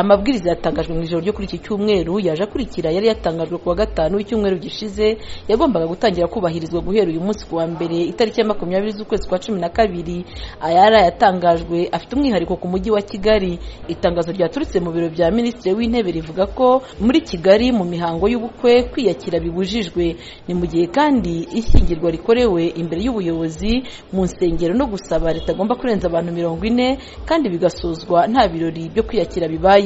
Amabwiriza yatangajwe mu ijoro ryo kuri iki cyumweru yaje akurikira yari yatangajwe ku wa gatanu w'icyumweru gishize yagombaga gutangira kubahirizwa guhera uyu munsi ku wa mbere itariki ya makumyabiri z'ukwezi kwa cumi na kabiri ayari yatangajwe afite umwihariko ku mujyi wa kigali itangazo ryaturutse mu biro bya minisitiri w'intebe rivuga ko muri kigali mu mihango y'ubukwe kwiyakira bibujijwe ni mu gihe kandi ishyingirwa rikorewe imbere y'ubuyobozi mu nsengero no gusaba ritagomba kurenza abantu mirongo ine kandi bigasozwa nta birori byo kwiyakira bibaye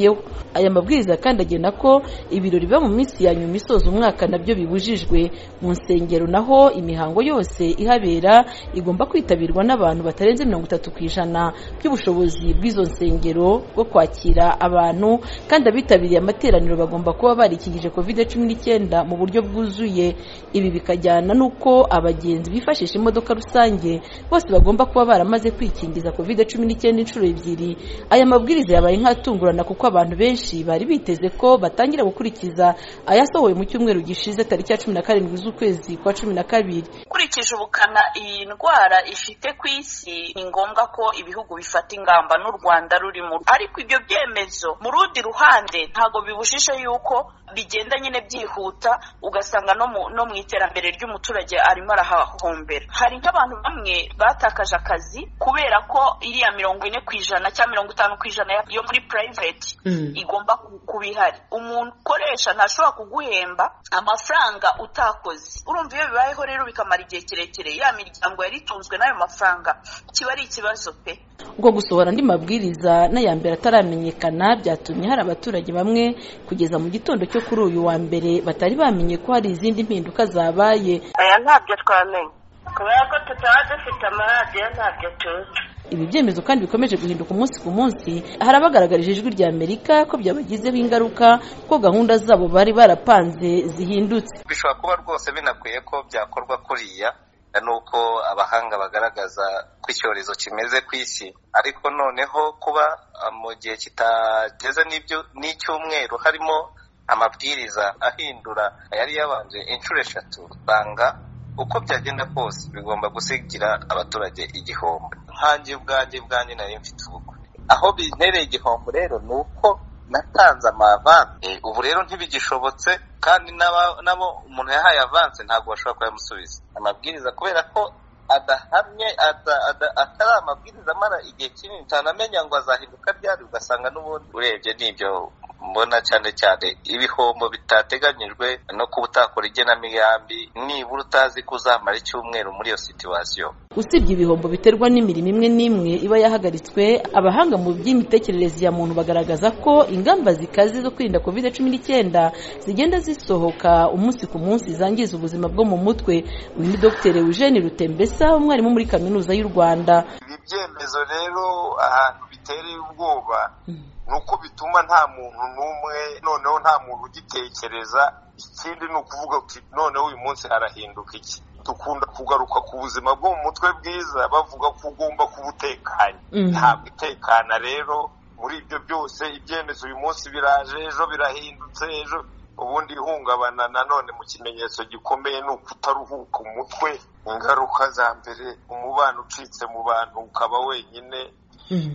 aya mabwiriza kandi agena ko ibirori biba mu minsi ya nyuma isoza umwaka nabyo bibujijwe mu nsengero naho imihango yose ihabera igomba kwitabirwa n'abantu batarenze mirongo itatu ku ijana by'ubushobozi bw'izo nsengero bwo kwakira abantu kandi abitabiriye amateraniro bagomba kuba barikingije covid cumi n'icyenda mu buryo bwuzuye ibi bikajyana n'uko abagenzi bifashisha imodoka rusange bose bagomba kuba baramaze kwikingiza covid cumi n'icyenda inshuro ebyiri aya mabwiriza yabaye nk'atungurana kuko abantu benshi bari biteze ko batangira gukurikiza ayasohowe mu cyumweru gishize tariki ya cumi na karindwi z'ukwezi kwa cumi na kabiri ukurikije ubukana iyi ndwara ifite ku isi ni ngombwa ko ibihugu bifata ingamba n'u rwanda rurimo ariko ibyo byemezo mu rundi ruhande ntabwo bibujije yuko bigenda nyine byihuta ugasanga no mu iterambere ry'umuturage arimo arahahombera hari nk'abantu bamwe batakaje akazi kubera ko iriya mirongo ine ku ijana cyangwa mirongo itanu ku ijana yo muri purayiveti igomba kuba ihari umukoresha ntashobora kuguhemba amafaranga utakoze urumva iyo bibayeho rero bikamara igihe kirekire ya miryango yari itunzwe n'ayo mafaranga kiba ari ikibazo pe ubwo gusohora andi mabwiriza n'ayambere ataramenyekana byatumye hari abaturage bamwe kugeza mu gitondo cyo kuri uyu wa mbere batari bamenye ko hari izindi mpinduka zabaye aya ntabyo twamenye kubera ko tutaba dufite amaradiyo ntabyo tuzi ibi byemezo kandi bikomeje guhinduka umunsi ku munsi hari abagaragarije ijwi rya amerika ko byabagizeho ingaruka ko gahunda zabo bari barapanze zihindutse bishobora kuba rwose binakwiye ko byakorwa kuriya nuko abahanga bagaragaza ko icyorezo kimeze ku isi ariko noneho kuba mu gihe kitageze n'icyumweru harimo amabwiriza ahindura yari yabanje inshuro eshatu usanga uko byagenda kose bigomba gusigira abaturage igihombo nkange ubwanjye bwanjye nari mfite ubukwe aho bintereye igihombo rero ni uko natanze amavanse ubu rero ntibigishobotse kandi nabo umuntu yahaye avanse ntabwo bashobora kuyamusubiza amabwiriza kubera ko adahamye atari amabwiriza amara igihe kinini utanamenya ngo azahinduka ryari ugasanga n'ubundi urebye n'ibyo mbona cyane cyane ibihombo bitateganyijwe no kuba utakora igenamigambi nibura utazi ko uzamara icyumweru muri iyo situwasiyo usibye ibihombo biterwa n'imirimo imwe n'imwe iba yahagaritswe abahanga mu by'imitekerereze ya muntu bagaragaza ko ingamba zikaze zo kwirinda covid cumi n'icyenda zigenda zisohoka umunsi ku munsi zangiza ubuzima bwo mu mutwe uyu ni dr eugene rutembesa umwarimu muri kaminuza y'u rwanda ibi byemezo rero ahantu bitereye ubwoba ni uko bituma nta muntu n'umwe noneho nta muntu ugitekereza ikindi ni ukuvuga uti noneho uyu munsi harahinduka iki dukunda kugaruka ku buzima bwo mu mutwe bwiza bavuga ko ugomba kuba utekanye ntabwo utekana rero muri ibyo byose ibyemezo uyu munsi biraje ejo birahindutse ejo ubundi ihungabana nanone mu kimenyetso gikomeye ni ukutaruhuka umutwe ingaruka za mbere umubano ucitse mu bantu ukaba wenyine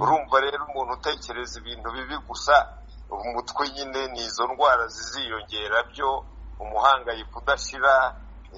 urumva rero umuntu utekereza ibintu bibi gusa umutwe nyine ni izo ndwara ziziyongera byo umuhangayiko udashira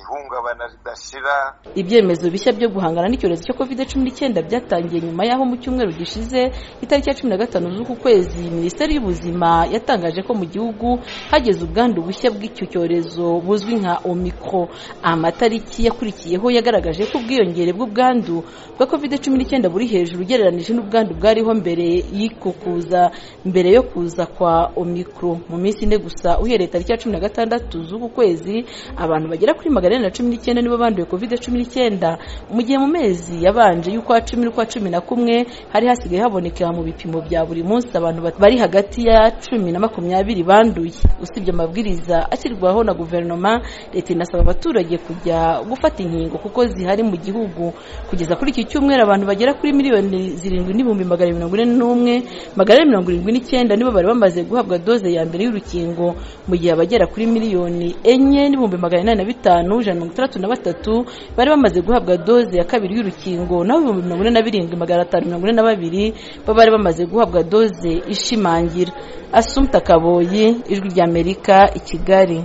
ihungabana ridashira ibyemezo bishya byo guhangana n'icyorezo cyo covid cumi n'icyenda byatangiye nyuma y'aho mu cyumweru gishize itariki ya cumi na gatanu z'uku kwezi minisiteri y'ubuzima yatangaje ko mu gihugu hageze ubwandu bushya bw'icyo cyorezo buzwi nka omikro amatariki yakurikiyeho yagaragaje ko ubwiyongere bw'ubwandu bwa covid cumi n'icyenda buri hejuru ugereranije n'ubwandu bwariho mbere y'iko kuza mbere yo kuza kwa omikro mu minsi ine gusa uhereye tariki ya cumi na gatandatu z'uku kwezi abantu bagera kuri magana na cumi n'icyenda nibo banduye covid cumi n'icyenda mu gihe mu mezi yabanje y'ukwa cumi n'ukwa cumi na kumwe hari hasigaye haboneka mu bipimo bya buri munsi abantu bari hagati ya cumi na makumyabiri banduye usibye amabwiriza ashyirwaho na guverinoma leta inasaba abaturage kujya gufata inkingo kuko zihari mu gihugu kugeza kuri iki cyumweru abantu bagera kuri miliyoni zirindwi n'ibihumbi magana mirongo ine n'umwe magana mirongo irindwi n'icyenda nibo bari bamaze guhabwa doze ya mbere y'urukingo mu gihe abagera kuri miliyoni enye n'ibihumbi magana inani na bitanu bitanu ijana na mirongo itandatu na batatu bari bamaze guhabwa doze ya kabiri y'urukingo naho ibihumbi mirongo ine na birindwi magana atanu mirongo ine na babiri bo bari bamaze guhabwa doze ishimangira asumta kaboyi ijwi ry'amerika i kigali